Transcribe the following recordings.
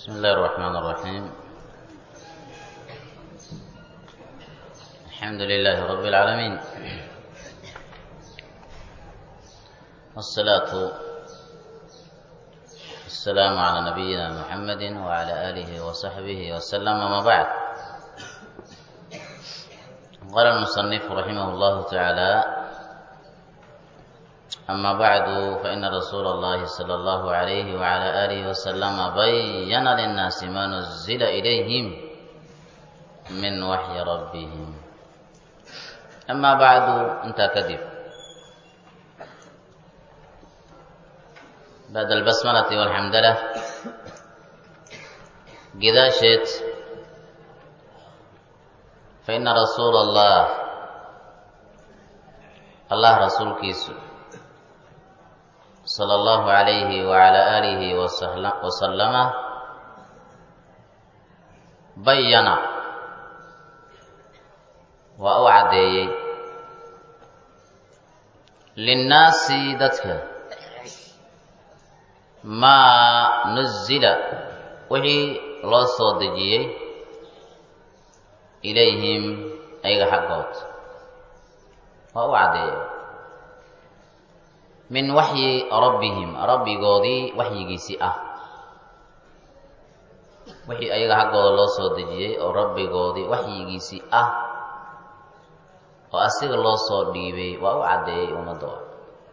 بسم الله الرحمن الرحيم الحمد لله رب العالمين والصلاة والسلام على نبينا محمد وعلى آله وصحبه وسلم ما بعد قال المصنف رحمه الله تعالى أما بعد فإن رسول الله صلى الله عليه وعلى آله وسلم بين للناس ما نزل إليهم من وحي ربهم أما بعد أنت كذب بعد البسملة والحمدلة قداشت فإن رسول الله الله رسول كيسو صلى الله عليه وعلى آله وسلم بين وأوعدي للناس دتك ما نزل وحي لو soo dejiyey ilayhim ayaga xaggood waa u caddeeyey min waxyi rabbihim rabbigoodii waxyigiisii ah wixii ayaga xaggooda loo soo dejiyey oo rabbigoodii waxyigiisii ah oo asiga loo soo dhiibay waa u caddeeyey ummadooda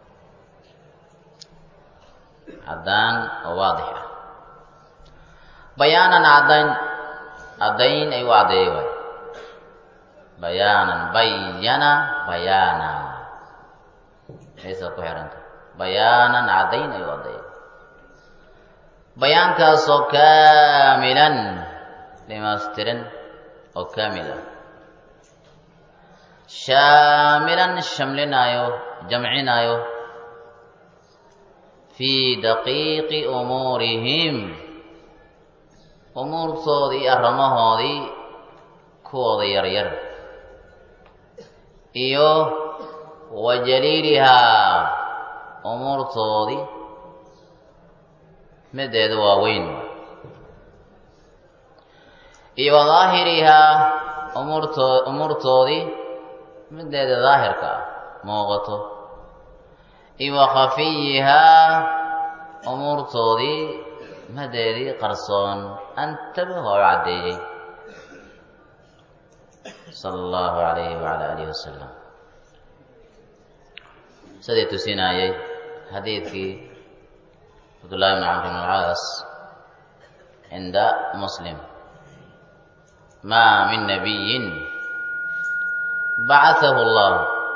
caddaan oo waadix ah bayaanan caddayn caddayn ay u caddeeyey waay bayaanan bayana bayaana maysaad ku xihanta bayaanan caddayn ay u caddeeyey bayaankaasoo kaamilan dhimaystiran oo kaamil ah shaamilan shamlinaayo jamcinaayo fii daqiiqi umuurihim umuurtoodii arrimahoodii kuwooda yaryar iyo wa jaliilihaa umuurtoodii mideeda waaweyn iyo wa daahirihaa umuurto umuurtoodii mideeda daahirka ah muuqato iyo wa khafiyihaa umuurtoodii madeedii qarsoon antaba waa u caddeeyey sala allahu calayhi wacala aalihi wasalam sidii tusinayey xadiidkii cabdullahi bn camr bn alcaas cinda muslim maa min nabiyin bacatahu allah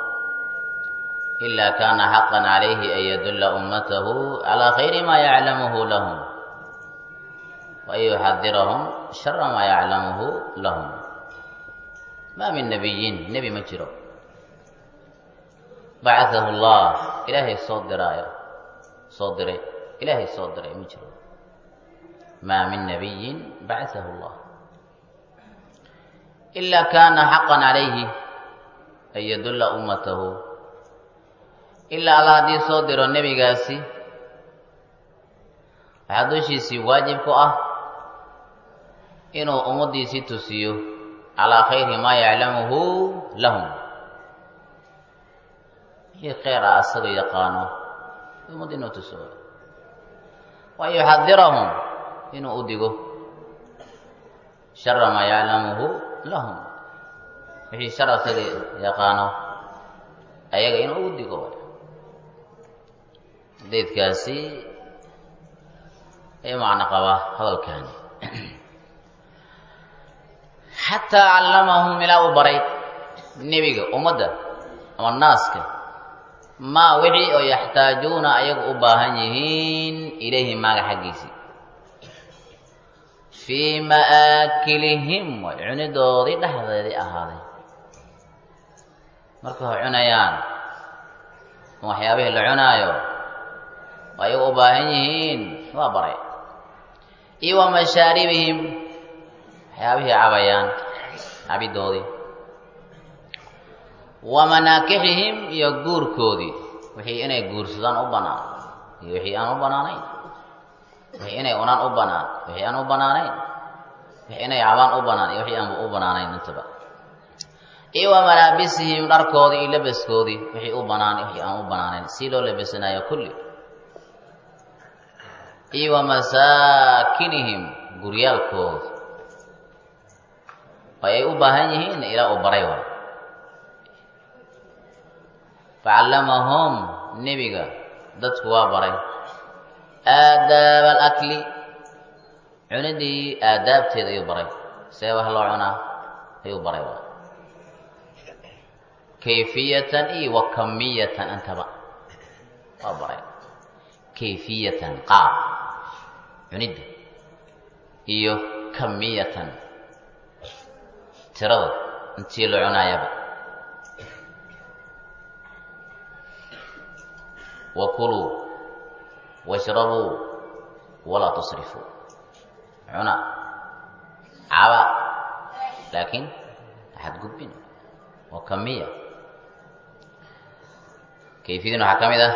ila kana xaqan calayhi an yadulla ummatahu calaa khayri ma yaclamuhu lahum wa an yuxadirahum shara ma yaclamuhu lahum maa min nabiyin nebi ma jiro bacatahu allah ilaahay soo diraayo soo diray ilaahay soo diray ma jiro maa min nabiyin bacatahu allah ilaa kaana xaqan calayhi an yadulla ummatahu ilaa alla haddii soo diro nebigaasi waxaa dushiisii waajib ku ah inuu ummaddiisii tusiyo calaa khayri maa yaclamuhu lahum wixii kheyr ah asaga yaqaano ummad inuu tuso wa yuxadirahum inuu u digo shara maa yaclamuhu lahum wixii shar asaga yaqaano ayaga inuu u digo xadiidkaasi ay macno qabaa hadalkaani xataa callamahum ilaa uu baray nebiga ummadda ama naaska maa wixii oo yaxtaajuuna ayagu u baahan yihiin ilayhi maaga xaggiisii fii ma'aakilihim way cunidoodii dhexdeedii ahaaday markay ho cunayaan waxyaabihii la cunaayo oo ayagu u baahan yihiin waa baray iyo wa mashaaribihim waxyaabihii cabayaan cabidoodii wa manaakixihim iyo guurkoodii wixii inay guursadaan u bannaan iyo wixii aan u bannaanayn wixii inay unaan u banaan wixii aan u banaanayn wixii inay cabaan u banaan iyo wixii aanba u banaanayn intaba iyo wa malaabisihim dharkoodii iyo labaskoodii wixii u banaan iyo wixii aan u banaanayn si loo labasanayo kulli iyo wa masaakinihim guryaalkooda oo ay u baahan yihiin ilaa uu baray waay facallamahum nebiga dadku waa baray aadaab alakli cunidii aadaabteeda ayuu baray see wax loo cunaa ayuu baray waay kayfiyatan iyo wa kamiyatan intaba waa baray kayfiyatan qaab cunidda iyo kamiyatan tirada intii la cunaayaba wa kuluu washrabuu walaa tusrifuu cuna caba laakiin axad gudbin waa kamiya kayfiyadan waxaa ka mid ah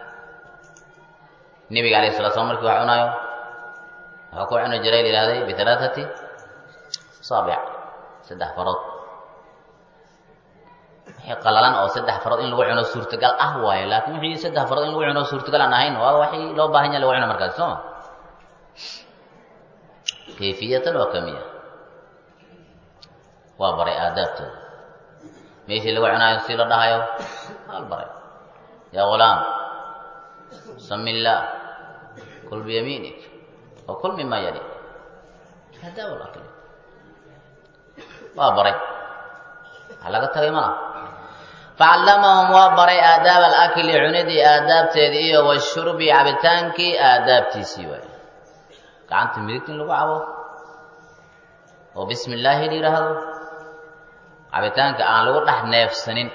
nebiga alayh salatu slam markii wax cunaayo waxaa ku cuni jiray la yihahday bihalaathati saabic saddex farood wixii qalalan oo saddex farood in lagu cuno suurtagal ah waayo laakiin wixii saddex farood in lagu cuno suurtagal aan ahayn waa waxii loo baahan yaha lagu cuno markaasi soo ma kayfiyatan waa kamiya waa baray aadaabtooda meeshii lagu cunaayo si la dhahayo al baray yaa ghulaam sami illaah kul biyamiinik wa kul mima yali aadaab lakli waa baray waxaa laga tagay maa facallamahum waa baray aadaab alakli cunidii aadaabteedii iyo washurbi cabitaankii aadaabtiisii waay gacanta midigta in lagu cabo oo bismi illaahi la yidhaahdo cabitaanka aan lagu dhex neefsanin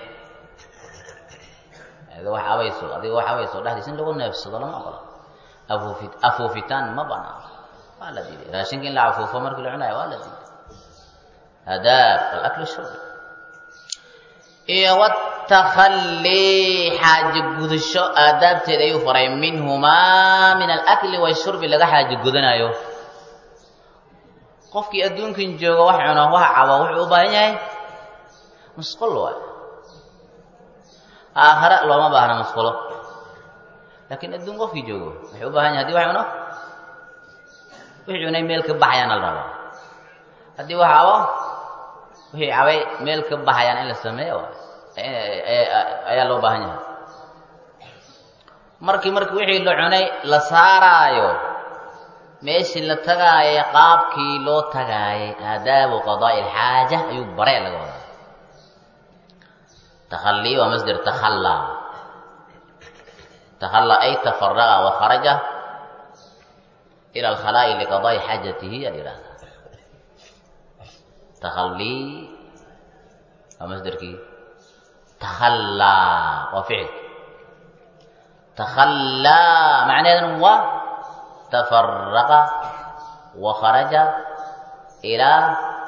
adiga wax abayso adiga wax abayso dhexdiisa in lagu neefsado lama ogola afuufi afuufitaan ma banaan waa la diiday raashinka in la afuufo markii la cunayo waa la diiday aadaab alakli shurbi iyo watakhallii xaaji gudasho aadaabteeda ayuu faray minhumaa min alakli washurbi laga xaaji gudanayo qofkii adduunkan jooga wax cuno wax cabo wuxuu u baahan yahay musqul waay aakhare looma baahna musqulo laakiin adduun qofkii joogo wuxuu u bahan yahay hadii wax cuno wixii cunay meel ka baxayaan la rabaa haddii wax cabo wixii cabay meel ka baxayaan in la sameeyo ayaa loo baahan yahay markii markii wixii la cunay la saaraayo meeshii la tagaayo qaabkii loo tagaayay aadaabu qadaa'i alxaaja ayuu bare laga wadaa takhallii waa masder takhallaa takhallaa ay tafaraqa wa kharaja ila alkhalaa'i liqadaa'i xaajatihi aa yidhahdaa takhallii waa masderkii takhallaa waa ficil takhallaa macnaheeduna waa tafaraqa wa kharaja ilaa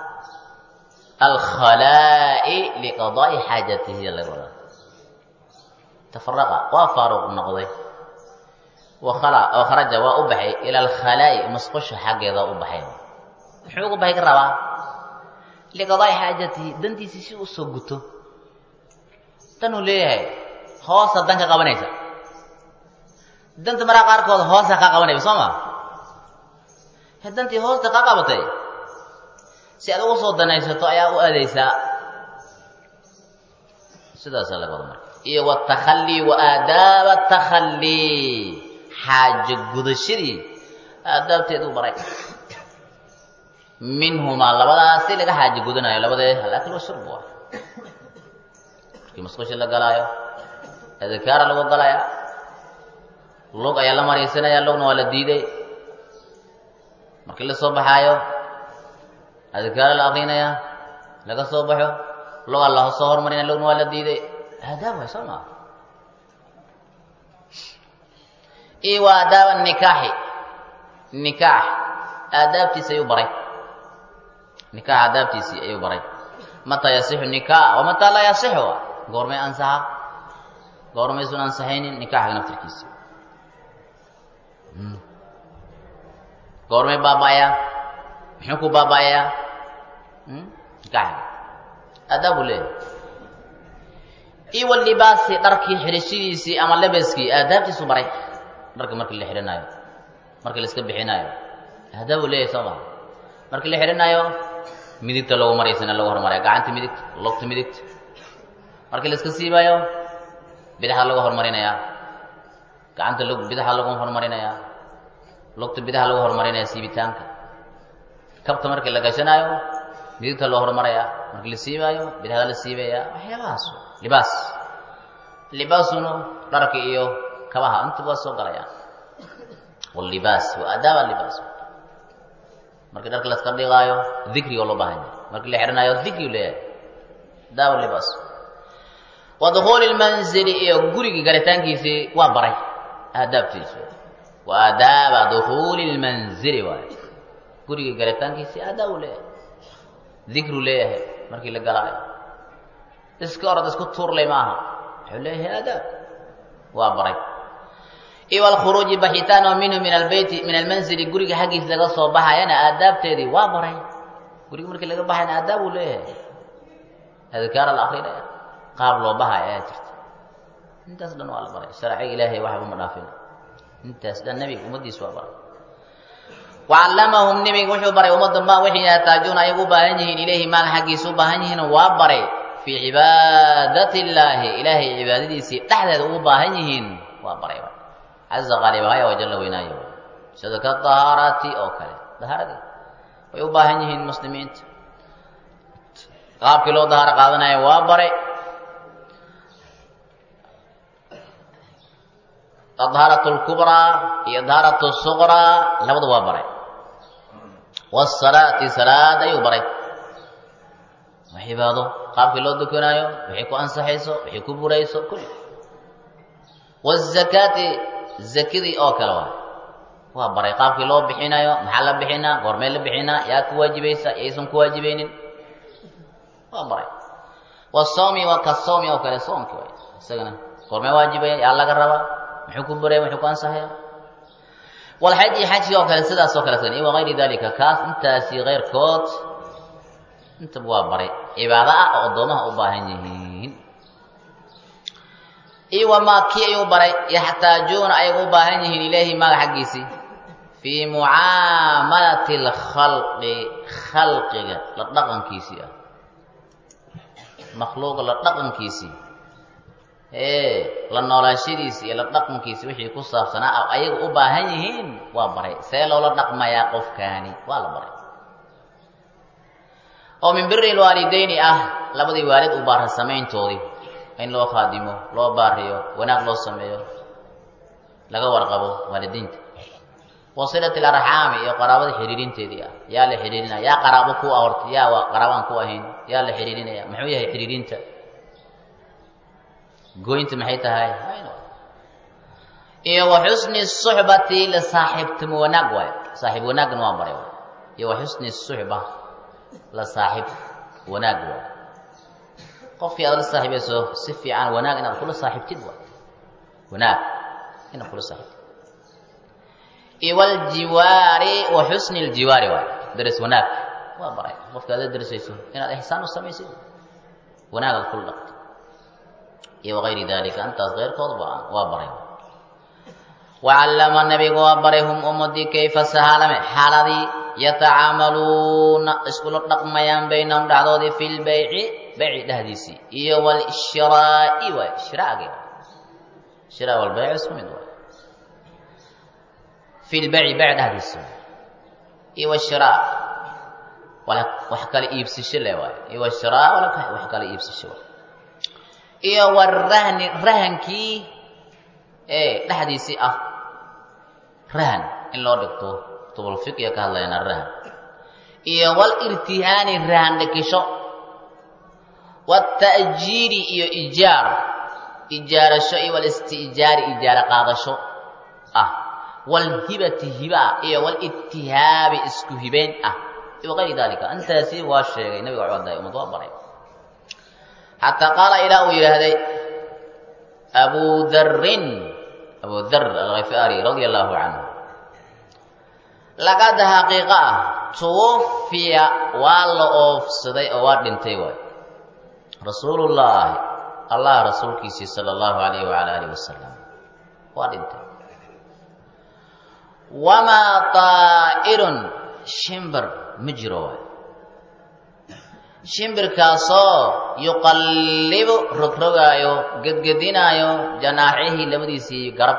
alkhalaa'i liqadaa'i xaajatihi laga wadaa tafaraqa waa faaruq noqday wakhala oo kharaja waa u baxay ila alkhalaa'i masqusha xaggeeda u baxay muxuu ugu baxay ka rabaa liqadaa'i xaajatihi dantiisii si u soo guto danuu leeyahay hoosa dan ka qabanaysa danta maraa qaarkood hoosa kaa qabanayba soo ma he dantii hoosta kaa qabatay si aad ugu soo danaysato ayaa u aadaysaa sidaasaa laga wada marka iyo watakhallii wa aadaaba takhallii xaajo gudashadii aadaabteeduu baray minhumaa labadaasi laga xaajo gudanayo labadee alakl washurb waa markii masqusha la galaayo adkaara lagu galaya lug ayaa la maraysanaya lugna waa la diiday markii la soo baxaayo adkaara la akrinaya laga soo baxo lug alla soo hormarinaya lugna waa la diiday aadaab way soo maa iyo waa aadaaba nikaaxi nikaax aadaabtiisi ayuu baray nikaax aadaabtiisii ayuu baray mataa yasixu nikaax wa mataa laa yasixu goormay ansaxa goormaysun ansaxaynin nikaaxga naftirkiisa goormay baaba'ayaa muxuu ku baaba'ayaa nikaxiga aadaab buu leeyahay iwa libaasi dharkii xidhashadiisii ama labaskii aadaabtiisu baray dharka markii la xidhanaayo markii la iska bixinaayo aadaab buu leeyahay soo maa markii la xidhanaayo midigta loogu maraysana lagu hormaraya gacanta midigta logta midigta markii la iska siibaayo bidaxa lagu horumarinayaa gacanta log bidaxa lagu horumarinayaa logta bidaxa lagu horumarinaya siibitaanka kabta markii la gashanaayo midigta loo horumarayaa markii la siibaayo bidaxda la siibayaa waxyaabahaas libaas libaasuna dharka iyo kabaha inta waa soo galayaan walibaas wa aadaaba libaas markii dharka laska dhigaayo dikriga loo baahan yahay markii la xidhanaayo dikrigu leeyahay aadaaba libaas wa dukhuuli lmanzili iyo gurigii galitaankiisii waa baray aadaabtiisu wa aadaaba dukhuuli lmanzili waay gurigii galitaankiisii aadaab u leeyahay dikru leeyahay markii la galaayo iska orod isku tuurlay maaha wuxuu leeyahay aadaab waa baray iyo alkhuruuji baxitaan oo minhu min albeyti min almanzili guriga xaggiisa laga soo baxayana aadaabteedii waa baray guriga markii laga baxayana aadaab uu leeyahay adkaar la akrinaya qaab loo bahay ayaa jirta intaas dhan waa la baray sharciga ilaahay waxba ma dhaafin intaas dhan nebiga ummaddiisa waa baray wacallamahum nebiga wuxuu baray ummadda ma waxay yahtaajuuna ay u baahan yihiin ilayhi maal xaggiisa u baahan yihiin waa baray fii cibaadati illaahi ilaahay cibaadadiisii dhexdeeda ugu baahan yihiin waa baray caza qaalibahaya waa jalla weynaayo sida ka dahaaraati oo kale dahaaradii way u baahan yihiin muslimiinta qaabkii loo dahaaro qaadanayo waa baray adhaaratu lkubraa iyo adhaaratu suqraa labada waa baray wasalaati salaad ayuu baray waa cibaado qaabkii loo dukanaayo waxay ku ansaxayso waxay ku burayso kulli wazakaati zakadii oo kale waay waa baray qaabkii loo bixinayo maxaa la bixinaa goormee la bixinaa yaa ku waajibaysa yaysan ku waajibaynin waa baray wasawmi waa ka sawmi oo kale soomki waay isagana goormee waajibaya yaa laga rabaa muxuu ku buraya muxuu ku ansaxaya walxaji xajki oo kale sidaas oo kale isagana iyo wagayri dalika kaas intaasi keyrkood intaba waa baray cibaado ah oo addoomaha u baahan yihiin iyo wamaa kii ayuu baray yaxtaajuuna ay u baahan yihiin ilaahi maaga xaggiisii fii mucaamalati alkhalqi khalqiga la dhaqankiisii ah makhluuqa la dhaqankiisii ee la noolaashadiisii iyo la dhaqankiisii wixii ku saabsanaa ayaga u baahan yihiin waa baray see loola dhaqmayaa qofkaani waa la baray oo min biri lwaalidayni ah labadii waalid u baara samayntoodii in loo khaadimo loo baariyo wanaag loo sameeyo laga warqabo waalidiinta wasilat alarxaami iyo qaraabada xidhiirinteedii ah yaa la xidhiirinaya yaa qaraabo ku ah horta yaa qaraabaan ku ahayn yaa la xidhiirinaya muxuu yahay xidhiirinta gooynta maxay tahay iyo wa xusni suxbati la saaxiibtimo wanaag waayo saaxiib wanaagna waa baray iyo wa xusni suxba la saaxiib wanaag waayo qofkii aad la saaxiibayso si fiican wanaag inaad kula saaxiibtid waay wanaag inaad kula saaxiibtid iyo waljiwaari wa xusni ljiwaari waay daris wanaag waa baray qofka aad la darisayso inaad ixsaan u samaysid wanaagaad kula dhaqtid iyo wagayri dalika intaas keyrkood waa baray wacallama nabigu waa baray hum ummadii kayfa sahaalame xaaladii yatacaamaluuna iskula dhaqmayaan baynahum dhexdoodii fi lbayci bayci dhexdiisii iyo wlshraa'i waay shiraagi shira walbayc isku mid waay fi lbayci bayc dhexdiisi iyo wshiraa wax kala iibsasho le waay iyo wshiraa wax kala iibsasho waay iyo warahni rahankii ee dhexdiisii ah rahan in loo dhigto tubulfiqiga ka hadlayana rahan iyo walirtihaani rahan dhikisho watajiiri iyo ijaar ijaarasho iyo walistijaari ijaaro qaadasho ah walhibati hiba iyo walitihaabi isku hibeyn ah iyo wagayri dalika intaasi waa sheegay nabiga codday umad waa baray xataa qaala ilaa uu yidhaahday abu darin abu dar alkhifaari radia allahu canhu laqad xaqiiqa ah tuwafiya waa la oofsaday oo waa dhintay waay rasuulullaahi allah rasuulkiisii sala allahu alayhi wala alihi wasalam waa dhintay wamaa taa'irun shimbir ma jiro waay shimbirkaasoo yuqallibu rogrogaayo gedgedinaayo janaaxihii labadiisii garab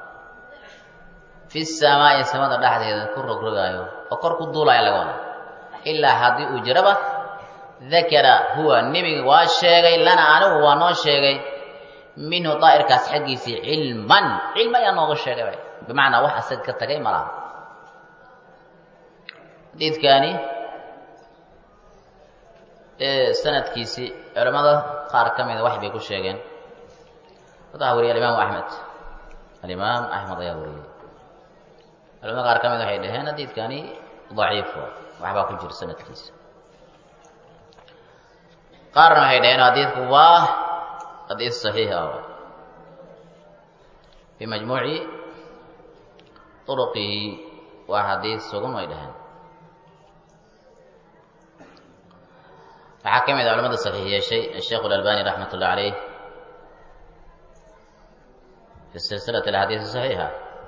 fi samaa'i samada dhexdeeda ku rogrogaayo oo kor ku duulaya laga wada ilaa haddii uu jiraba dakara huwa nebiga waa sheegay lana anigu waa noo sheegay minhu daa'irkaas xaggiisii cilman cilmi ayaa nooga sheegay bimacnaa wax asaga ka tagay malaha xadiidkaani sanadkiisii culamada qaar ka mida wax bay ku sheegeen wadaa wariyay alimaamu axmed alimaam axmed ayaa wariyey culamada qaar ka mid waxay dhaheen xadiidkani daciif waxbaa ku jira sanadkiisa qaarna waxay dhaheen xadiidku waa xadiis saxiix ah fi majmuuci turuqihi waa xadiis sugan way dhaheen waxaa ka mid a culamada saxiix yeeshay asheekh alalbani raxmat ullah caleyh fi silsilat alxadiis saxiixa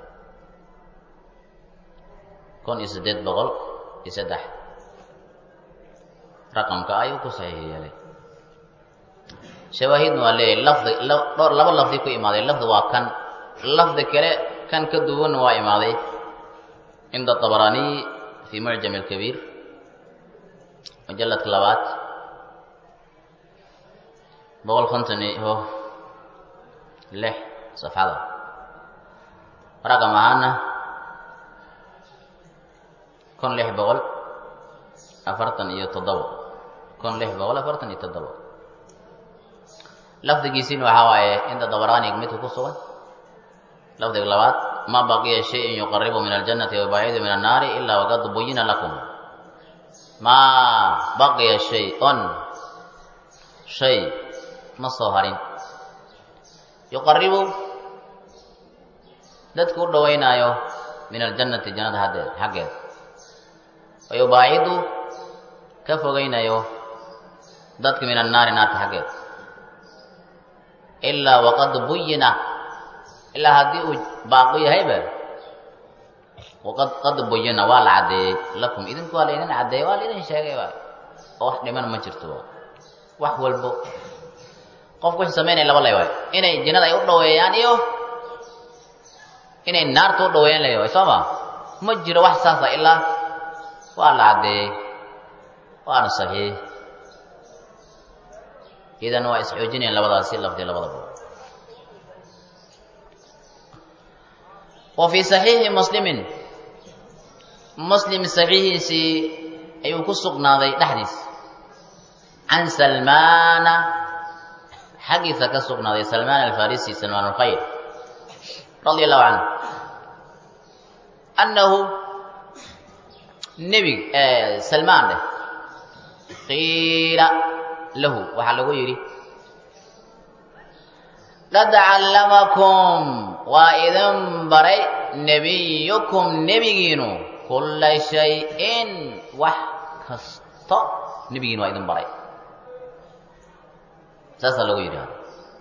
kun iyo siddeed boqol iyo saddex raqamka ayuu ku saxiix yeelay shawaahidna waa leeyahy lafdi dhowr laba lafdi ku imaaday lafdi waa kan lafdi kale kan ka duwanna waa imaaday cinda طabaraniy fi mucjam اlkabiir mujaladka labaad boqol konton iyo lix safxada raqam ahaana kun lix boqol afartan iyo toddobo kun lix boqol afartan iyo toddobo lafdigiisiina waxaa waaye inta dabaraaniga midka ku sugan lafdiga labaad ma baqiya shayin yuqaribu min aljannati wayubaacidu min annaari ilaa waqad buyina lakum maa baqiya shay-on shay ma soo harin yuqaribu dadku u dhawaynaayo min aljannati jannada haddeed xaggeed wayubaacidu ka fogaynayo dadka min annaari naarta xaggeed ilaa waqad buyina ilaa haddii uu baaqo yahayba waqad qad buyina waa la caddeeyey lakum idinku waa laydin caddeeyey waa laydin sheegay waay oo wax dhiman ma jirto wax walbo qofku wuxuu samaynaya laba lay waay inay jannada ay u dhaweeyaan iyo inay naarta u dhaweeyaan lay waay soo ma ma jiro wax saasa ilaa waa la caddeeyey waana saxiix idan waa isxoojinayaan labadaasi lafdi labadaba wa fii saxiixi muslimin muslim saxiixiisii ayuu ku sugnaaday dhexdiis can salmaana xaggiisa ka sugnaaday salmaan alfarisi salmaan alkhayr radia allahu canhu annahu nebig salmaan dheh qiila lahu waxaa lagu yidhi qad callamakum waa idin baray nebiyukum nebigiinu kulla shay-in wax kasto nebigiinu waa idin baray saasaa lagu yidhahda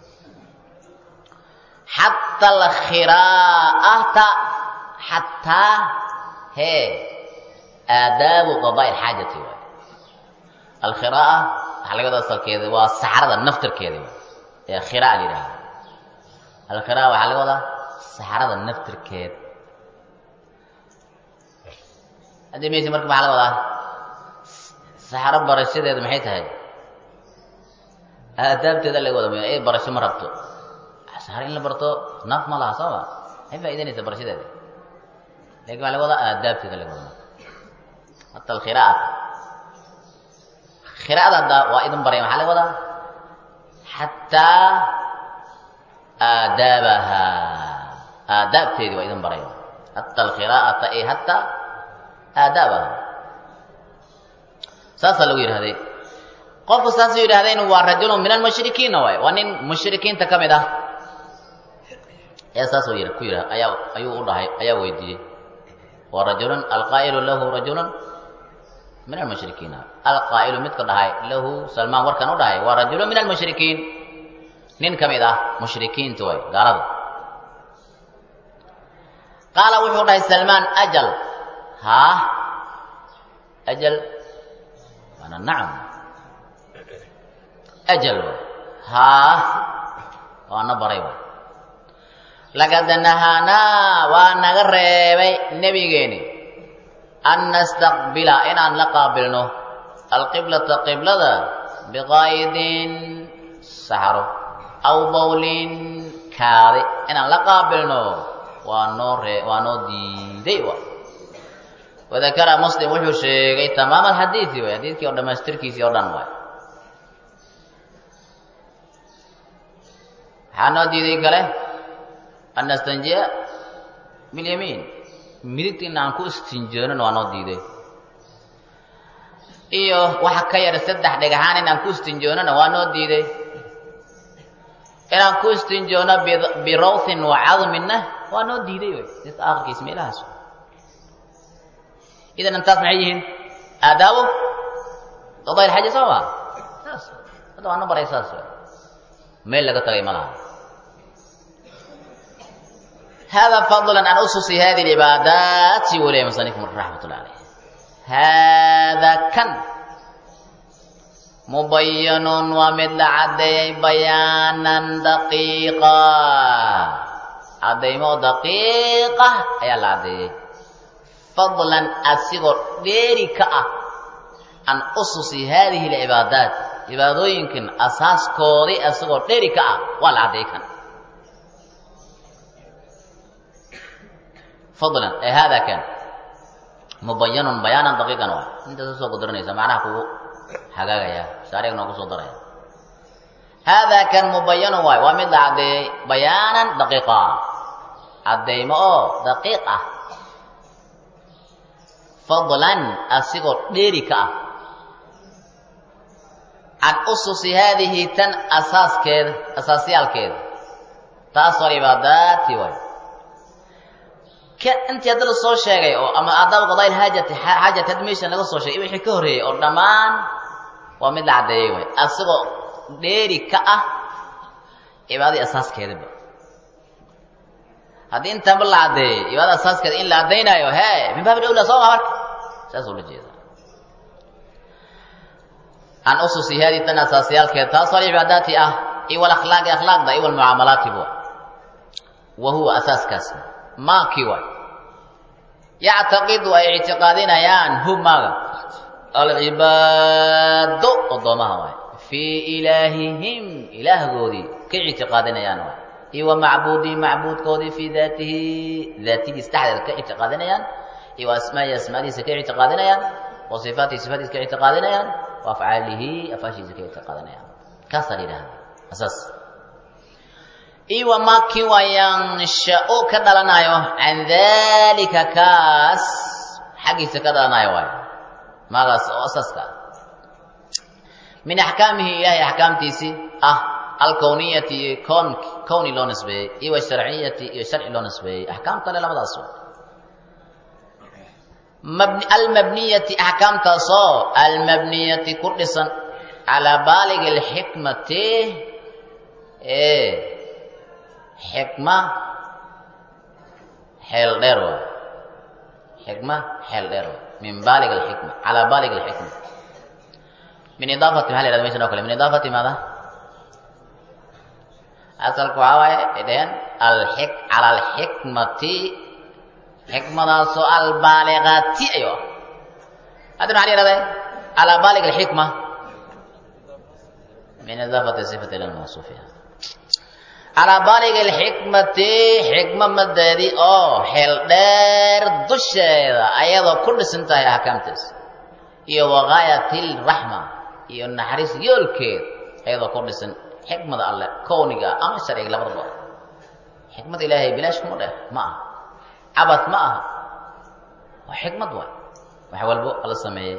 xata alkhiraa'ata xataa hee aadaabu qadaa ilxaajati waay alkhiraa'a waxaa laga wada asalkeeda waa saxrada naftirkeeda waay ee khiraa la yidhahda alkhira waxaa laga wadaa saxrada naftirkeed haddii maysi marka maxaa laga wadaa saxro barashadeeda maxay tahay aadaabteeda laga wada ay barasho ma rabto saxro in la barto naaf ma laha soo ma maxay faa'idanaysa barashadeeda lakin waxaa laga wadaa aadaabteeda laga wada hata alkhiraa'ata khiraa'ada hadda waa idin baraya maxaa laga wadaa xataa aadaabaha aadaabteedii waa idin baraya hata alkhiraa'ata ay hataa aadaabaha saasaa lagu yidhahday qofku saasuu yidhahdeen waa rajulun min almushrikiinna waay waa nin mushrikiinta ka mid ah ayaa saasuu y ku yidha ayaa ayuu u dhahay ayaa weydiiyey wa rajulun alqaa'ilu lahu rajulun min almushrikiina alqaa'ilu midka dhahay lahu salmaan warkan u dhahay waa rajulun min almushrikiin nin ka mid ah mushrikiinta way gaalada qaala wuxuu dhahay salmaan ajal haa ajal waana nacam ajal way haa waana baray way laqad nahaanaa waa naga reebay nebigeeni an nastaqbila inaan la qaabilno alqiblata qiblada biqaa'idin saxaro aw bawlin kaadi inaan la qaabilno waa noo ree waa noo diiday wa wadakara muslim wuxuu sheegay tamaam alxadiidi way xadiidkii oo dhammaystirkiisii oo dhan waay maxaa noo diiday kale an nastanjiya bilyamiin midigta in aan ku istinjoonin waa noo diiday iyo waxa ka yar saddex dhagaxaan inaan ku istinjoonana waa noo diiday inaan ku istinjoono birawthin wa cadminna waa noo diiday wey dadka aakhirkiis meelahaas idan intaas maxay yihiin aadaabu qadaa ilxaja soo maa saas hadda waa na baray saas wey meel laga tagay ma laha hada fadla an ususi hadi cibaadaati waliya musanif raxmat ullah alayh hada kan mubayanun waa mid la caddeeyey bayaanan daqiiqa caddaymo daqiiqa ayaa la caddeeyey fadlan asigoo dheeri ka ah an ususi haadihi alcibaadaat cibaadooyinkan asaaskoodii asigoo dheeri ka ah waa la caddeey kan fadlan ee hada kan mubayanun bayaanan daqiiqan waa intaas usoo gudaranaysa macnaha kugu hagaagaya shaariga noo kusoo daraya haadaa kan mubayanun waay waa mid la caddeeyey bayaanan daqiiqa caddeymo oo daqiiq ah fadlan asigoo dheeri ka ah can ususi haadihi tan asaaskeeda asaasyaalkeeda taasoo cibaadaati waay intii hadda la soo sheegay oo ama aadaab qadaa'il haajati xaajati hadda meeshan laga soo sheegay wixii ka horreeyey oo dhammaan waa mid la caddeeyey way asigoo dheeri ka ah cibaadadii asaaskeedaba haddii intaanba la caddeeyey cibaadada asaaskeeda in la caddaynaayo hee min baabi dawla soo maa marka saasuu la jeeda can ususi haadii tan asaasyaalkeeda taasoo cibaadaati ah iyo walakhlaaqi akhlaaqda iyo walmucaamalaati bu wa huwa asaaskaasi maakii waay yactaqidu ay ictiqaadinayaan hu maaga alcibaado odoomaha waay fii ilaahihim ilaahgoodii ka ictiqaadinayaan waay iyo wa macbuudihi macbuudkoodii fii daatihi daatidiis dhexdeeda ka ictiqaadinayaan iyo wa asmaa'ihi asmaadiisa ka ictiqaadinayaan wa sifaatihi sifaatiisa ka ictiqaadinayaan wa afcaalihi afaashiisa ka ictiqaadinayaan kaasaa la yidhahda asaas iyo wamaa kii waa yansha'u ka dhalanayo can daalika kaas xaggiisa ka dhalanayo waayo maagaas oo asaaska min axkaamihi ilaahay axkaamtiisii ah alkowniyati iyo kon kowni loo nisbeeyey iyo washarciyati iyo sharci loo nisbeeyey axkaam kale labadaas wa mabni almabniyati axkaamtaasoo almabniyati ku dhisan calaa baaligi alxikmati ee xikma xeel dheer waay xikma xeel dheer waay min baalig alxikma calaa baalig alxikma min idaafati maxaa la yhahda meshan o kale min idaafati maada asalka waxaa waaye ay dhaheen alxik cala alxikmati xikmadaasoo albaaligati ayo ah hadda maxaa la yhahda calaa baalig alxikma min idaafati sifati ila lmawsuufiha calaa baalig alxikmati xikma madeedii oo xeel dheer dusheeda ayadoo ku dhisan tahay axkaamtaas iyo wagaayat lraxma iyo naxariis yoolkeed ayadoo ku dhisan xikmada alleh kowniga ama sharciga labadaba xikmada ilaahay bilaash kuma dheh ma aha cabad ma aha waa xikmad waay wax walbo alla sameeyey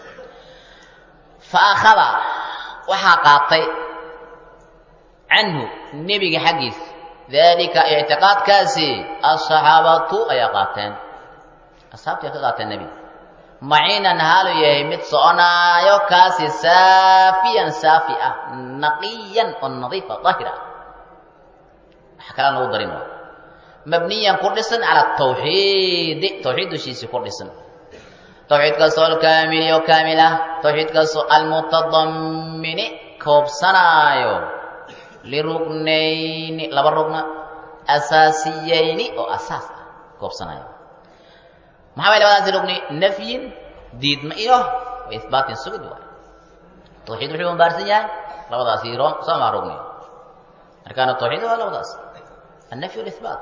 fa akhada waxaa qaatay canhu nebiga xaggiisa daalika ictiqaadkaasi asaxaabatu ayaa qaateen asxaabtii ka qaateen nebiga maciinan haalu yahay mid soconaayo kaasi saafiyan saafi ah naqiyan oo nadiifa daahir ah waxa kalaan lagu darin waa mabniyan ku dhisan cala tawxiidi tawxiid dushiisii ku dhisan tawxiidkaasoo alkaamili oo kaamil ah tawxiidkaasoo almutadammini koobsanaayo liruknayni laba rugna asaasiyayni oo asaas ah koobsanaayo maxaa way labadaasi rugni nafyin diidma iyo wa ihbaatin sugid waay tawxiid wuxuu umbaarsan yahay labadaasi ro soomaa rugni arkaanu tawxiid waa labadaas annafy walihbaat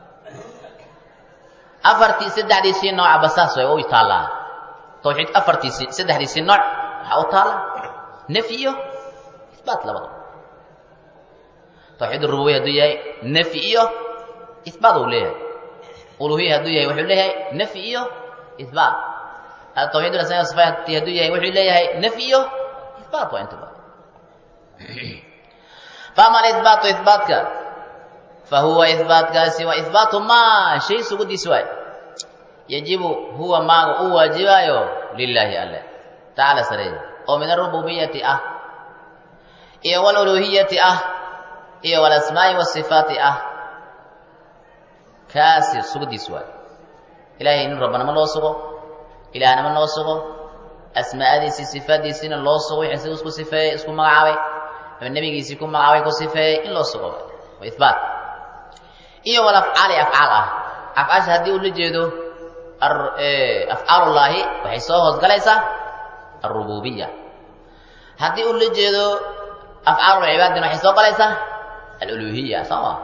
afartii saddexdiisii nooca basaas way u taallaa tawxiid afartiisii saddexdiisii nooc waxaa u taalla nafyi iyo ihbaat labada tawxiid rububiya hadduu yahay nafyi iyo ihbaat uu leeyahay uluhiya hadduu yahay wuxuu leeyahay nafyi iyo ihbaat tawxiid asmaa sifaati hadduu yahay wuxuu leeyahay nafyi iyo ihbaat waa intaba faama alihbaatu ihbaatka fahuwa ihbaatkaasi waa ihbaatu maa shay sugudiis waay yajibu huwa maaga u waajibaayo lilaahi alle tacaala sareey oo min arububiyati ah iyo waluluhiyati ah iyo walasmaa'i wasifaati ah kaasi sugudiis waay ilaahay nin rabbanimo loo sugo ilaahnimo loo sugo asmaa'adiisii sifaadiisiina loo sugo wixii siduu isku sifeeyey isku magacaabay ama nebigiisii ku magacaabay ku sifeeyey in loo sugo waa ihbaat iyo wal afcaali afcaal ah afcaasha haddii uu la jeedo afcaalullaahi waxay soo hoosgalaysaa alrububiya haddii uu la jeedo afcaalulcibaadina waxay soo galaysaa aluluhiya soo ma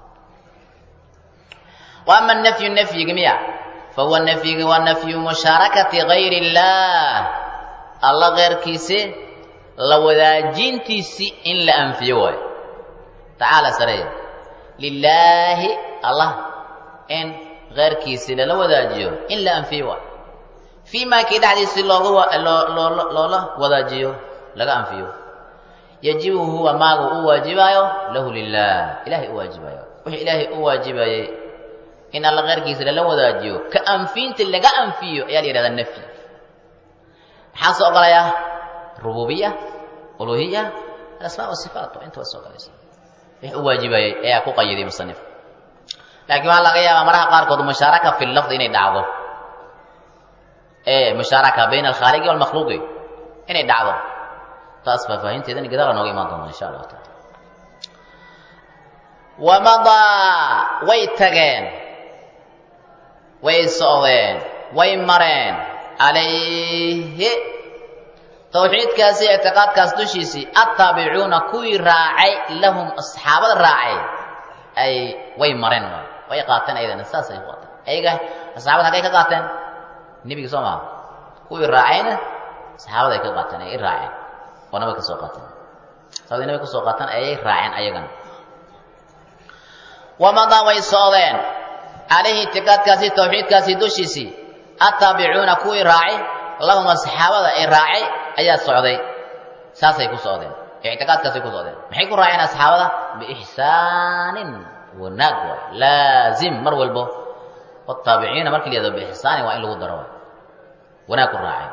wa ama nafyu nafyiga miya fahuwa nafyiga waa nafyu mushaarakati gayri illaah alla keyrkiisi la wadaajintiisii in la anfiyo waayo tacaala sareeya lilaahi allah in keyrkiisii lala wadaajiyo in la anfiyo waayo fii maa kii dhexdiisii looga loola wadaajiyo laga anfiyo yajibu huwa maagu u waajibaayo lahu lilah ilahay u waajibaayo wixii ilaahay u waajibayey in alla keyrkiisa lala wadaajiyo ka anfiinta laga anfiyo ayaa la yihahdaa nafyi maxaa soo ogolayaa rububiya uluhiya alasmaa wasifaat inta waa soo ogolaysa wixii u waajibayey ayaa ku qayiday musanif laakiin waxaa laga yaabaa maraha qaarkood mushaaraka fi lafdi inay dhacdo ee mushaaraka bayna alkhaaliqi walmakhluuqi inay dhacdo taas faahfaahinteedana gadaala nooga imaan doonta insha allahu taala wamadaa way tageen way socdeen way mareen calayhi tawxiidkaasi ictiqaadkaas dushiisii attaabicuuna kuwii raacay lahum asxaabada raacay ay way mareen waay way qaateen ayadana saas ay qaateen ayaga asxaabada haggay ka qaateen nebiga soo maha kuwii raacayna saxaabada ay ka qaateen ay i raaceen oo nabay ka soo qaateen saabada nabay ka soo qaateen ayay raaceen ayagana wamadaa way socdeen calayhi ictiqaadkaasi tawxiidkaasi dushiisii attaabicuuna kuwii raacay lahum asxaabada ay raacay ayaa socday saasay ku socdeen ictiqaadkaasay ku socdeen maxay ku raaceen asxaabada biixsaanin wanaag waay laazim mar walbo wataabiciina markii la yahdo biixsaanin waa in lagu daro waay wanaag ku raaceen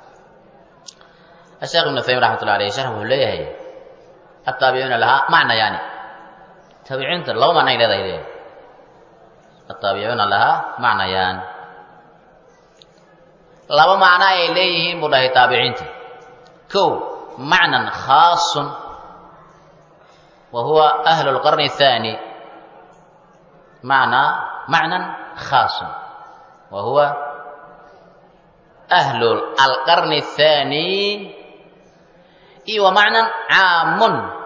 الشيخ ابن تيمية رحمة الله عليه شرح wuxuu leeyahay التaaبعuuna lahaa macna yani taabiciinta laba macno ay leedahay leeyahay التaaبicuuna lahaa macnayaan laba macno ayay leeyihiin buu dhahay taabiciinta kow macnan khaasun wa huwa أهل الqرن الثاني معنى معنى خاص وهو أهل القرن الثاني إي ومعنى عام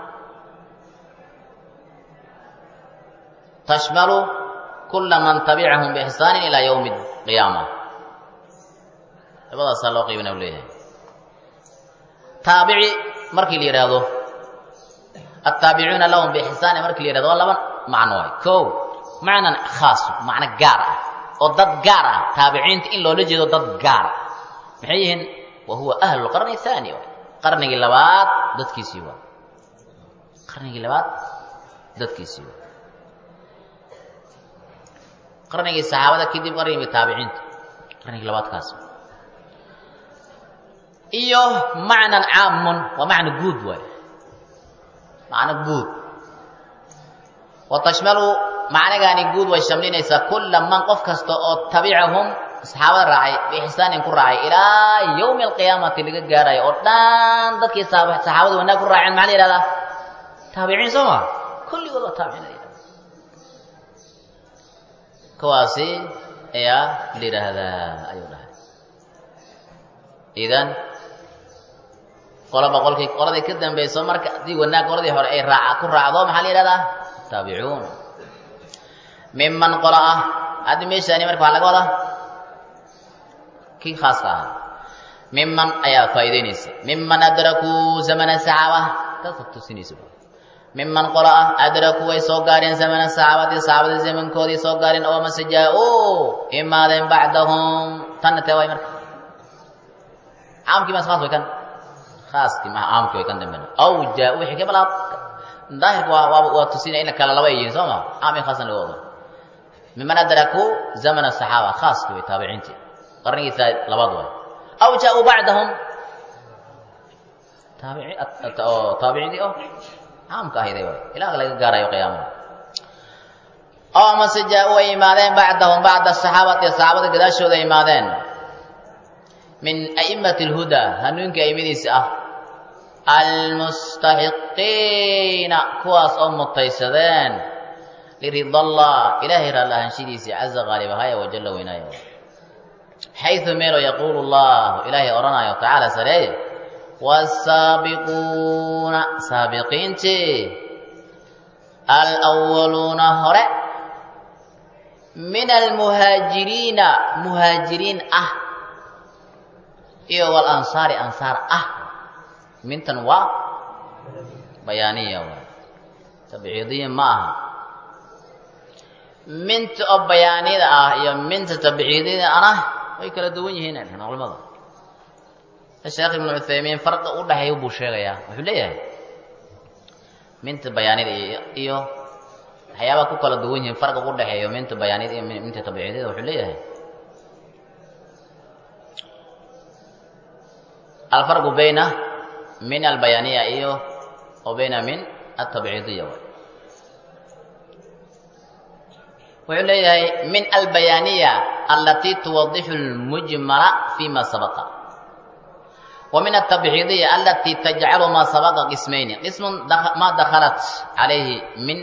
تشمل كل من تبعهم بإحسان إلى يوم القيامة labadaas loo qaybina leeyahay taabici markii la yidhaahdo التaaبicuuna lahum bixsaani markii la yihahdo waa laba macno waay kow macnan khaas macno gaar ah oo dad gaar ah taabiciinta in loola jeedo dad gaar ah maxay yihiin wa huwa ahlu lqarni ahaani waay qarnigii labaad dadkiisii waa qarnigii labaad dadkiisii waa qarnigii saxaabada kadib qarnigii taabiciinta qarnigii labaadkaas iyo macnan caamun waa macno guud waay macno guud wa tashmalu macnigaani guud way shamlinaysaa kulla man qof kasta oo tabicahum saxaabada raacay biixsaanin ku raacay ilaa yowmi alqiyaamati laga gaarayo oo dhan dadkii saxaabada wanaag ku raaceen maxaa la yihahdaa taabiciin soo ma kulligood waa taabiciin la yihahda kuwaasi ayaa la yidhaahdaa ayuu dhahay idan qolaba qolkii qoladii ka dambayso marka haddii wanaag qoladii hore ay raaca ku raacdo maxaa la yihahdaa taabicuun miman qola ah haddi meeshaani marka waxaa laga wadaa kii khaaska ahaa miman ayaa faa'iidaynaysa miman adrakuu zamana saxaaba taasa tusinaysa miman qola ah adrakuu way soo gaareen zamana saxaabati saxaabada zamankoodii soo gaareen oo mase jaa-uu imaadeen bacdahum tanna tee waay marka caamkii mas khaas way kan khaaskii ma caamkii way kan damben aw jaa-uu wixii ka bilaab daahirka waa waa waa tusinaya in kala laba yihiin soo ma caam iyo khaasna laga wado miman adrakuu zamana saxaaba khaaskii way taabiciintii qarnigiisa labaad waay aw jaa-uu bacdahum taabici taabiciintii oo caamka ahayday waay ilaa laga gaarayo qiyaamada oo amase jaa-uu ay imaadeen bacdahum bacda saxaabati saxaabada gadaashooda ay imaadeen min a'imati alhudaa hanuunkii aimadiisa ah almustaxiqiina kuwaas oo mutaysadeen liridallah ilaahay raallahaanshidiisii caza qaalibahaya wajalla weynaaya xayu meelo yaquulu llahu ilaahay odhanayo tacaala sareeye wasaabiquuna saabiqiintii alwaluuna hore min almuhaajiriina muhaajiriin ah iyo walansaari ansaar ah mintan waa bayaaniya waay tabciidiya ma aha minta oo bayaaniyada ah iyo minta tabciidiyada ana way kala duwan yihiin culimada sheekh ibnu cuthaymiin farqa u dhexeeya buu sheegayaa wuxuu leeyahay minta bayaanida iyo waxyaabaha ku kala duwan yihiin farqa u dhexeeyo minta bayaanida iyo minta tabciidiyada wuxuu leeyahay alfarqu bayna min albayaaniya iyo wa bayna min altabciidiya wuxuu leeyahay min albayaaniya alatii tuwadixu lmujmala fima sabaqa wa min altabciidiya alatii tajcalu ma sabaqa qismayni qismun ma dakhalat calayhi min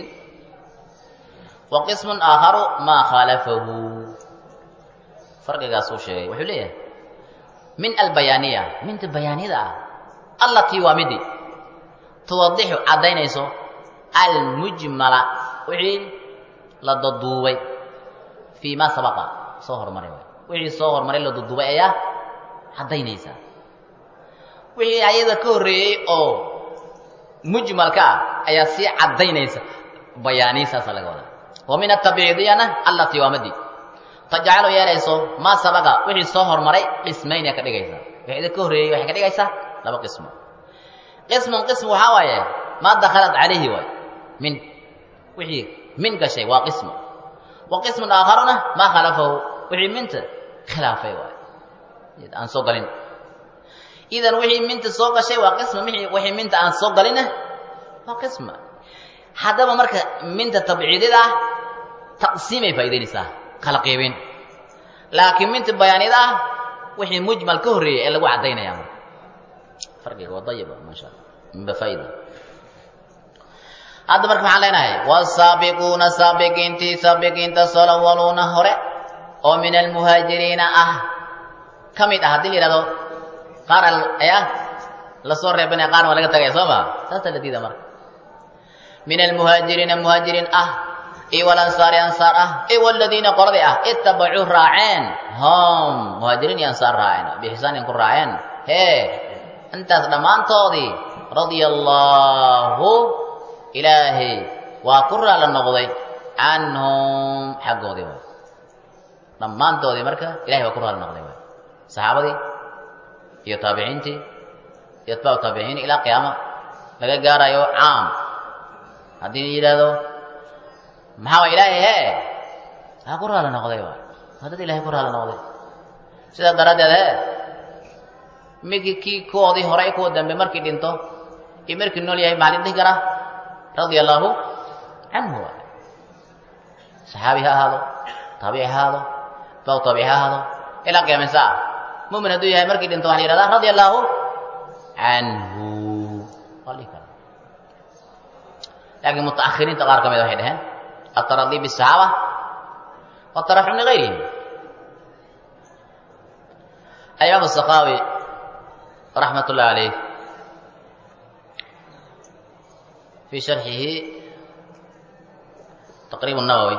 wa qismun aakharu ma khaalafahu farqigaasuu sheegay wuxuu leeyahay min albayaaniya minta bayaaniyada ah allatii waa midi tuwadixu caddaynayso almujmala wixii la daduubay fii ma sabaqa soo hormaray wixii soo hormaray la daduubay ayaa caddaynaysa wixii ayada ka horreeyey oo mujmalka ah ayaa sii caddaynaysa bayaaniy saasa laga wadaa wa min atabciidiyana allatii waa madi tajcalu yeelayso maa sabaqa wixii soo hormaray qismayna ka dhigaysa wixii ka horreeyey waxay ka dhigaysaa laba qismo qismun qism waxaa waaye maa dakhalat calayhi waay min wixii min gashay waa qismo wa qismun aakharuna maa khalafahu wixii minta khilaafay waay aan soo galin idan wixii minta soo gashay waa qisma wixii minta aan soo galinna waa qisma haddaba marka minta tabciidida ah taqsiimay faa'idaynaysaa kala qiibin laakiin minta bayaanida ah wixii mujmal ka horreeyey ee lagu caddaynaya marka farqiga waa dayiba maasha allah minba faa'ida hadda marka maxaan leenahay wasaabiquuna saabiqiintii saabiqiinta solawaluuna hore oo min almuhaajiriina ah ka mid ah haddii la yidhahdo qaar ayaa lasoo reebanaya qaarna waa laga tagaya soo ma saasa la diida marka min almuhaajiriina muhaajiriin ah iyo walansaari ansaar ah iyo waladiina qoladii ah ittabacuu raaceen hom muhaajiriin iyo ansaar raaceen bixisaanin ku raaceen hee intaas dhammaantoodii radia allaahu ilaahay waa ku raalla noqday canhum xaggoodii waay dhammaantoodii marka ilahay waa ku raalla noqday waay saxaabadii iyo taabiciintii iyo atbaacu taabiciin ilaa qiyaama laga gaarayo caam haddii la yidhaahdo maxaa waa ilaahay hee waa ku raalla noqday waay waa dad ilahay ku raalla noqday sidaa daraaddeed he migi kii kuwoodii hore kuwa dambe markii dhinto iyo markii nool yahay maxaa la dhihi karaa radia allaahu canhu saxaabi ha ahaado taabici ha ahaado baw taabici ha ahaado ilaa qiyaama saa mumin hadduu yahay markii dhinto waxa la yihahdaa radia allaahu canhu waa la dhihi karaa laakiin mutaakhiriinta qaar ka mida waxay dhaheen ataradi bisaxaaba wataraxum ligayrihim alimaam asakaawi raxmat ullahi calayh fii sharxihi taqriib nawowi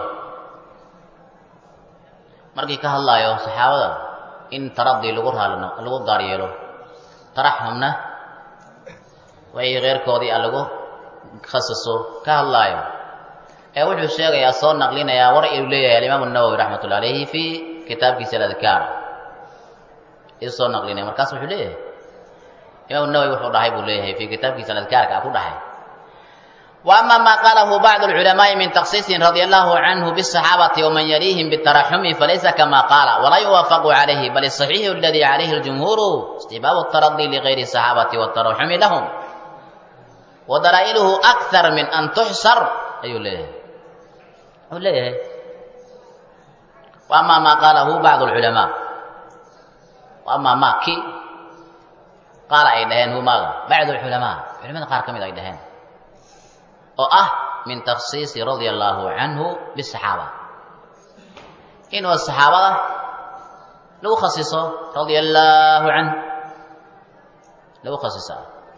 markii ka hadlaayo saxaabada in taradii lagu raal lagu gaar yeelo taraxumna way keyrkoodii a lagu khasaso ka hadlaayo ee wuxuu sheegayaa soo naqlinayaa war inuu leeyahay alimaam nawowi raxmat ullahi alayhi fii kitaabkiisa aladkaar iu soo naqlinaya markaas wuxuu leeyahay imaam nawowi wuxuu dhahay buu leeyahay fii kitaabkiisa aladkaarka a ku dhahay وأما ما قاله بعض العلماء من تخصيص رضي الله عنه بالصحابة ومن يليهم بالترحم فليس كما قال ولا يوافق عليه بل الصحيح الذي عليه الجمهور استباب الترضي لغير الصحابة والترحم لهم ودلائله أكثر من أن تحصر أي ليه ليه وأما ما قاله بعض العلماء وأما ما كي قال أي دهين هو ماذا بعض العلماء علماء قال كم أي دهين oo ah min takhsiisi radia allaahu canhu bisaxaaba inuu saxaabada lagu khasiso radia allaahu canhu lagu khasiso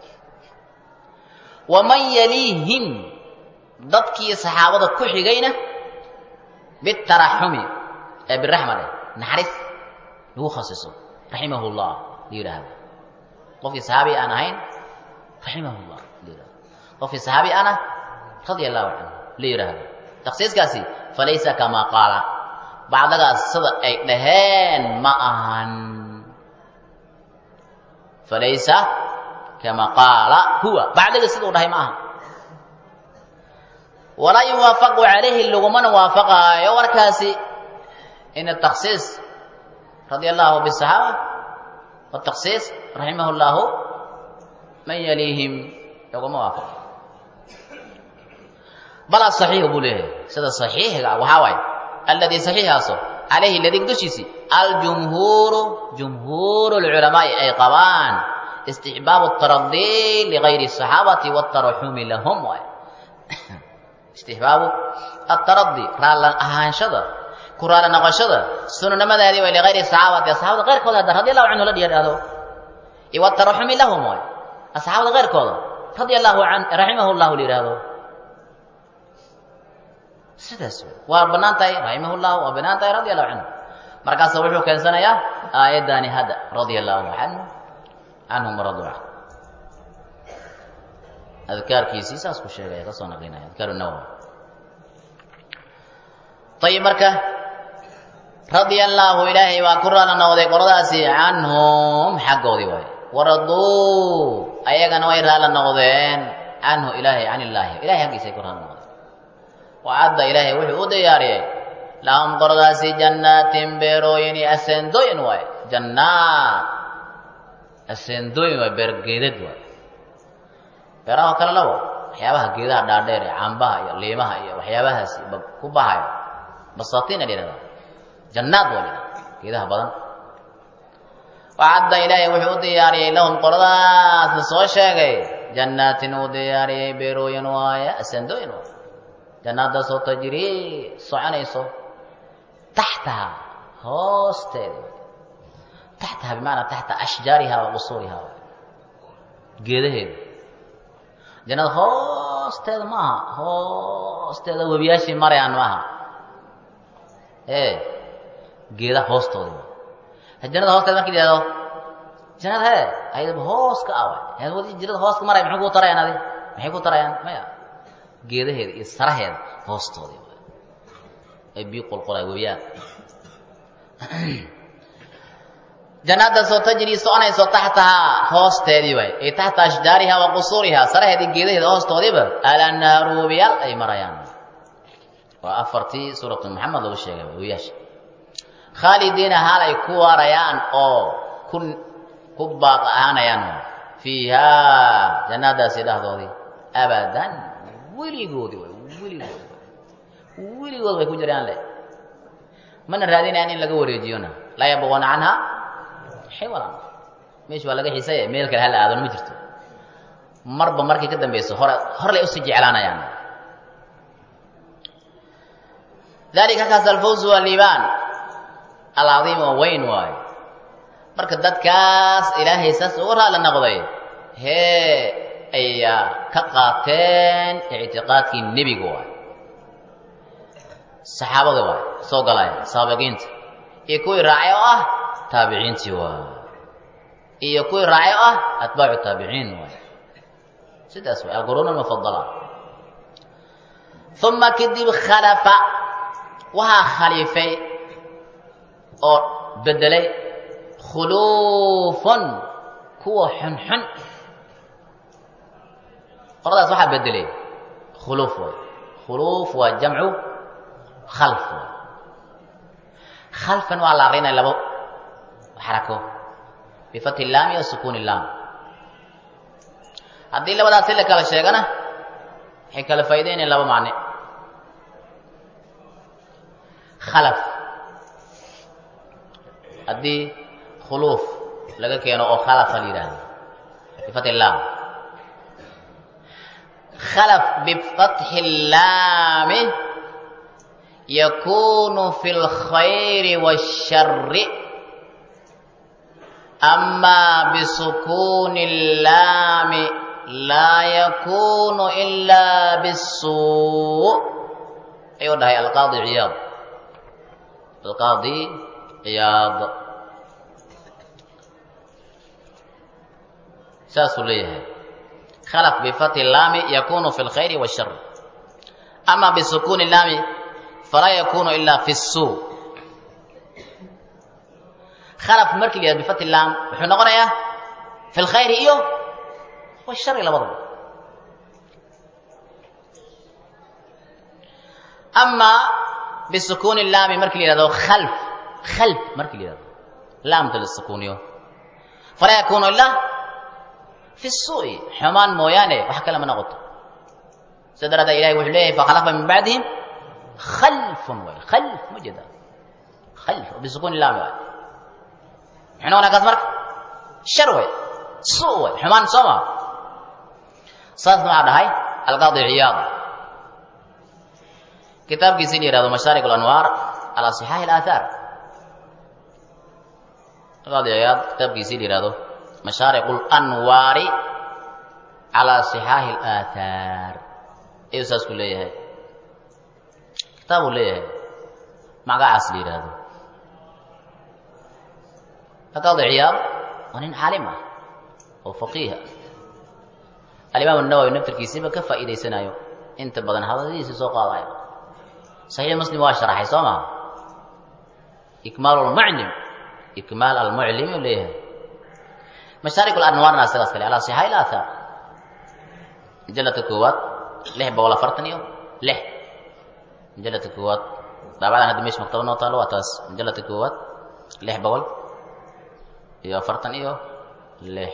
waman yaliihim dadkii saxaabada ku xigayna bitaraxumi ee biraxma leh naxariis lagu khasiso raximahu llah la yidhaahda qofkii saxaabi aan ahayn raximahu llah la yidhahda qofkii saxaabi ana radia allahu canhu la yidhaahdo takhsiiskaasi falaysa kamaa qaala bacdagaas sida ay dhaheen ma ahan falaysa kamaa qaala huwa bacdiga sida u dhahay ma aha walaa yuwaafaqu calayhi lagumana waafaqaayo warkaasi in atakhsiis radia allahu bisaxaaba watakhsiis raximah llahu man yaliihim laguma waafaqo bal asaxiixu buu leeyahay sida saxiixiga waxaa waaye alladii saxiixaaso calayhi ladig dushiisi aljumhuuru jumhuuru lculamaa'i ay qabaan istixbaabu taradii ligayri asaxaabati wataraxumi lahum waay istixbaabu ataradii raalla ahaanshada ku raalla noqoshada sunanimadaadii way ligayri saxaabati asxaabada keyrkooda hadda radi allahu canhu la dhiyadhaahdo iyo wataraxumi lahum waay asxaabada keyrkooda radia allahu an raximahu llahu la yidhaahdo sidaas waa bannaan tahay raximah llah waa bannaan tahay radia allahu canhu markaasa wuxuu keensanayaa aayaddaani hadda radia allahu canhu canhum waradu can adkaarkiisii saas ku sheegaya ka soo naqlinaya adkaaru nawowi ayib marka radia allaahu ilaahay waa ku raala noqday qoladaasi canhum xaggoodii waay waraduu ayagana way raala noqdeen canhu ilaahay can illaahi ilahay xaggiisay ku raala noqdeen wacadda ilaahay wuxuu u diyaariyey lahum qoladaasi jannaatin beerooyin iyo aseendooyin waay jannaat aseendooyin waay beergeedad waay beeraha kale labo waxyaabaha geedaha dhaadheer ee cambaha iyo liimaha iyo waxyaabahaasi ku bahayo basaatiin la yidhahdaa jannaad waa la geedaha badan wacadda ilaahay wuxuu u diyaariyey lahum qoladaasna soo sheegay jannaatin uu diyaariyey beerooyin waaye aseendooyin waay jannaadaasoo tajrii soconayso taxtaha hoosteeda taxtaha bimacnaa taxta ashjaariha wa qusuuriha geedaheeda jannada hoosteeda ma aha hoosteeda webiyaashii marayaan ma aha ee geedaha hoostooda jannada hoosteeda marki la yihahdo jannada hee ayadaba hoos ka awa jannada hoos ka maraya maxay kuu tarayaan adi maxay ku tarayaan maya geedaheeda iyo saraheeda hoostoodii ay biyo qolqolay weeyaan jannaadaasoo tajrii soconayso taxtahaa hoosteedii waay ay taxta ashjaariha wa qusuuriha saraheedii geedaheeda hoostoodiiba alanhaaru webiyaal ay marayaan waa afartii suuratu maxamed lagu sheegay webiyaasha khaalidiina haal ay ku waarayaan oo ku ku baaq ahaanayaan fiihaa jannadaasi dhexdoodii abadan weligoodi way weligoodi weligood way ku jiraan le mana raadinayaan in laga wareejiyona laa yabquuna canha xiwalan meesha waa laga xiisaya meel kale hala aadan ma jirto marba markay ka dambayso hore hor lay usii jeclaanayaan dalika kaas alfawz waa liibaan alcadiim oo weyn waayo marka dadkaas ilaahay saas uga raali noqday hee ayaa ka qaateen ictiqaadkii nebiga waay saxaabada waay soo galaya saabiqiinta iyo kuwii raacay oo ah taabiciintii waay iyo kuwii raacay oo ah atbaacu taabiciin waay sidaas waay alquruun almufadala uma kadib khalafa waxaa khaliifay oo bedelay khuluufun kuwa xunxun qoradaas waxaa bedelay khuluuf waay khuluuf waa jamcu khalf waay khalfan waa la aqrinaya labo xarako bifati laami wa sukuuni laam haddii labadaas si la kala sheegana waxay kala faa'iideynayan laba macne khalaf haddii khuluuf laga keeno oo khalafa la yidhaahdo bifati laam khalaf bifatxi laami yakunu fi lkhayri wاshari ama bisukuuni laami laa yakunu ila bisuu ayuu dhahay alqaadi ciyaad alqaadi ciyaad saasuu leeyahay khalaf bifati laami yakunu fi lkhayri wاshar ama bisukuuni laami falaa yakunu ila fi suu khalaf markii la yihahdo bifati laam wuxuu noqonayaa fi lkhayri iyo washari labadaba ama bisukuuni laami markii la yihahdo khalf khalf markii la yihahdo laamta la sukuuniyo falaa yakunu ilaa fi suu'i xumaan mooyaane wax kale ma noqoto sida daraaddeed ilahay wuxuu leeyahay fakhalafa min bacdihim khalfun way khalf ma jeeda khalf bisukuuni laami waay muxuu noqonaya kaas marka shar way suu way xumaan soo maa saas maxaa dhahay alqaadi ciyaad kitaabkiisi la yihahdo mashaarik alanwaar calaa sixaaxi alaathaar alqaadi ciyaad kitaabkiisi la yihahdo mashaarik alanwaari calaa sixaaxi alaathaar ayuu saas ku leeyahay kitaabuu leeyahay magacaas la yidhaahdo alqaadi ciyaad waa nin caalim ah oo faqiiha alimaam nawowi naftarkiisiba ka faa'iidaysanayo inta badan hadaladiisa soo qaadayo saxiix muslim waa sharaxay soo maha ikmaal lmuclim ikmaal almuclim uu leeyahay mashaarik alanwaarna isagaas kale alaa sixaa ila aathaar majaladka koowaad lix boqol afartan iyo lix majaladka koowaad daabadan hadda meesha maktaba noo taalo waa taas majaladka koowaad lix boqol iyo afartan iyo lix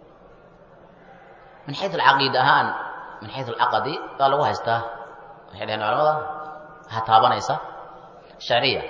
min xayu alcaqiid ahaan min xayu alcaqadi waa lagu haystaa waxay dhaheen culamada ha taabanaysa shacriya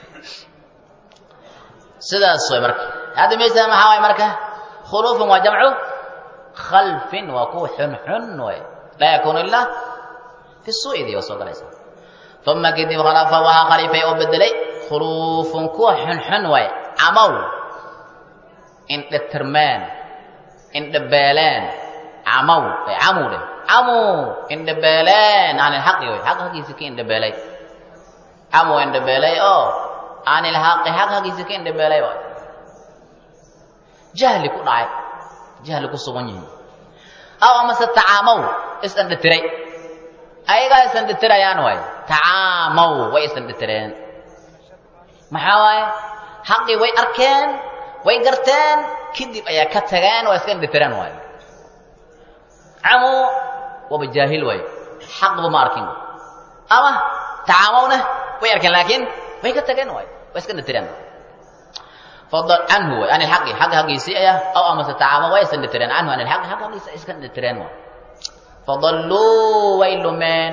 sidaas way marka hadda meesha maxaa waay marka khuluufun waa jamcu khalfin waa kuwa xunxun way laa yakunu ilaa fi suu'idii waa soo galaysa uma kadib khalafa waxaa khaliifay oo bedelay khuluufun kuwa xunxun way camow indhatirmeen indhabeeleen camow camow dheh camow indhabeeleen can ilxaqi way xaq haggiisa ka indhabeelay camow indhabeelay oo can ilxaqi xaq haggiisa ka indhabeelay waay jahli ku dhacay jahli ku sugan yihiin aw amase tacaamow isandhatiray ayagaa isandhatirayaan waay tacaamow way isandhatireen maxaa waaye xaqii way arkeen way garteen kadib ayaa ka tageen waa iska indhatireen waay camow waaba jaahil waay xaqba ma arkin ama tacaamowna way arkeen laakiin way ka tageen waay waa iska indhatireen fadal canhu way an ilxaqi xagga haggiisii aya aw amase tacaama way iska indhatireen canhu an ilxaqi xagga haggiisa iska indhatireen waay fadalluu way lumeen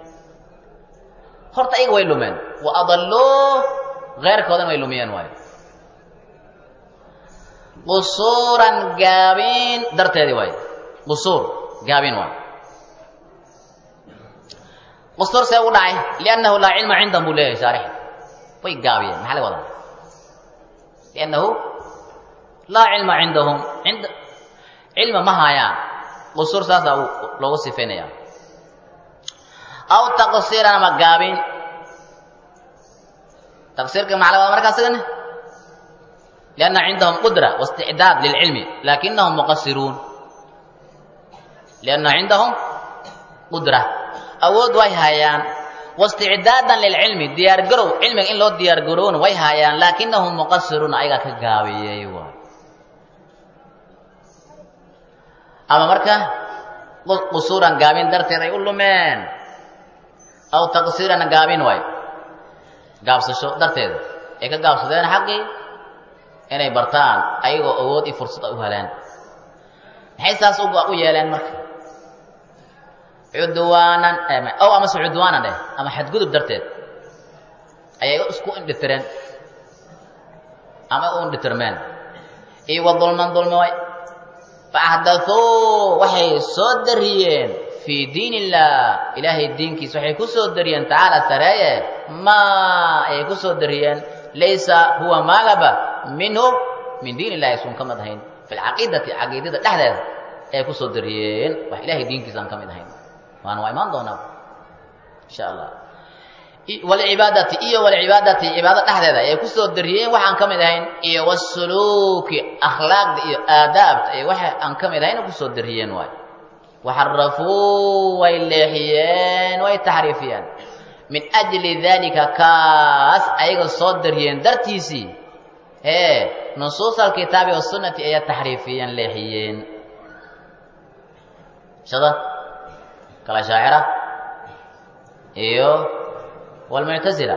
horta ayaga way lumeen wa adalluu keyrkoodana way lumiyeen waayo qusuuran gaabiin darteedii waayo qusuur gaabiin waayo qusuur see ugu dhacay liannahu laa cilma cindahum buu leeyahay shaarix way gaabiyeen maxaa laga wadaa liannahu laa cilma cindahum ind cilma ma haayaan qusuur saasaa loogu sifaynaya aw taqsiiran ama gaabin taqsiirka maxaa laga wadaa markaa sigane lianna cindahum qudra waisticdaad lilcilmi lakinahum muqasiruun lianna cindahum qudra awood way haayaan waisticdaadan lilcilmi diyaargarow cilmiga in loo diyaargarowna way haayaan laakinahum muqasiruun ayagaa ka gaabiyey waay ama marka qusuuran gaabin darteed ay u lumeen aw taqsiiran gaabin waay gaabsasho darteed ay ka gaabsadeen xaqii inay bartaan ayagoo awood iyo fursad ay u heleen maxay saas u yeeleen marka cudwaanan ow amase cudwaanan dheh ama xadgudub darteed ayay isku indhitireen ama u indhitirmeen iyo wa dulman dulmi way faahdathuu waxay soo dariyeen fii diin illah ilaahay diinkiisa waxay ku soo dariyeen tacaala sareeye maa ayay ku soo dariyeen laysa huwa maalaba minhu min diin illahi isun ka mid ahayn fi lcaqiidati caqiidada dhexdeeda ayay ku soo dariyeen wax ilahay diinkiisa aan ka mid ahayn waana waa imaan doonaa insha allah walcibaadati iyo walcibaadati cibaado dhexdeeda ayay ku soo dariyeen waxaan ka mid ahayn iyo wasuluuki akhlaaqda iyo aadaabta iyo waxa aan ka mid ahayn ku soo dariyeen waay waxarafuu way leexiyeen way taxriifiyeen min ajli dalika kaas ayaga soo dariyeen dartiisii ee nusuus alkitaabi wasunnati ayaa taxriifiyeen leexiyeen shada kala shaacira iyo walmuctasila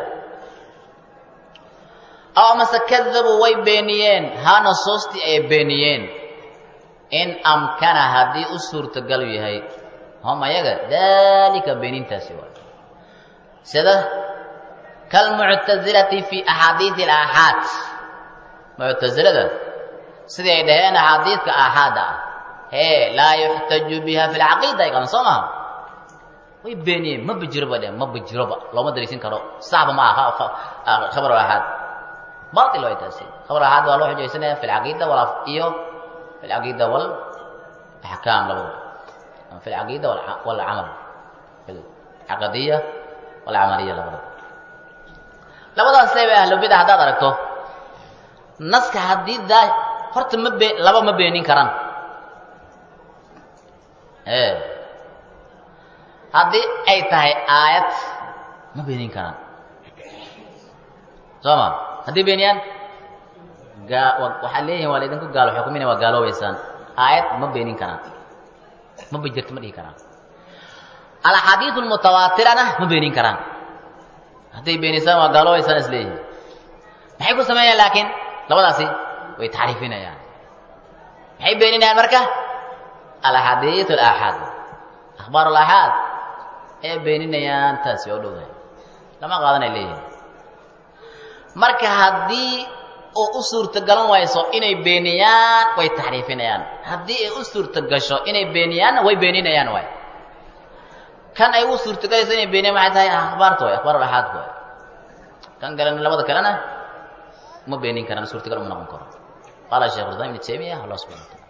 aw amase kadabuu way beeniyeen haa nusuustii ay beeniyeen in amkana haddii u suurtagalu yahay hom ayaga daalika beenintaasi waay sida kalmuctasilati fi axaadiidi alaaxaad muctasilada sidii ay dhaheen axaadiidka aaxaada ah hee laa yuxtaju biha fi lcaqiida ay qaban soo maha way beeniyeen ma bijiroba dhe ma bijiroba looma dariisin karo saxba ma aha khabar aaxaad bail way taasi khabar aaxaad waa loo xujaysanaya fi lcaqiida wala iyo fi lcaqiida walaxkaam labadaba ama fi lcaqiida walcamal caqadiya walcamaliya labadaba labadaas leeba ahlubida haddaad aragto naska haddii daa horta ma be laba ma beenin karaan haddii ay tahay aayad ma beenin karaan soo ma haddii beeniyaan waxaad leeyihin waa laydinku gaalo xukumina waa gaaloobaysaan aayad ma beenin karaan ma bijirto ma dhihi karaan alaxaadiidu lmutawaatirana ma beenin karaan hadday beenisaan waa gaaloobaysaan is leeyihin maxay ku sameeyaan laakiin labadaasi way taxriifinayaan maxay beeninayaan marka alaxaadiid alaaxaad akhbaar alaaxaad ayay beeninayaan taasi oo dhowdahay lama qaadanay leeyihin marka haddii oo u suurtogalan wayso inay beeniyaan way taxriifinayaan haddii ay u suurtogasho inay beeniyaanna way beeninayaan waay kan ay u suurtogalayso inay beeniyaan waxay tahay akhbaarta way akhbaar alaxaad waay kan kalena labada kalena ma beenin karaan suurtagal uma noqon karo qaala sheekh islam ibn taymiya allah subhana wa taala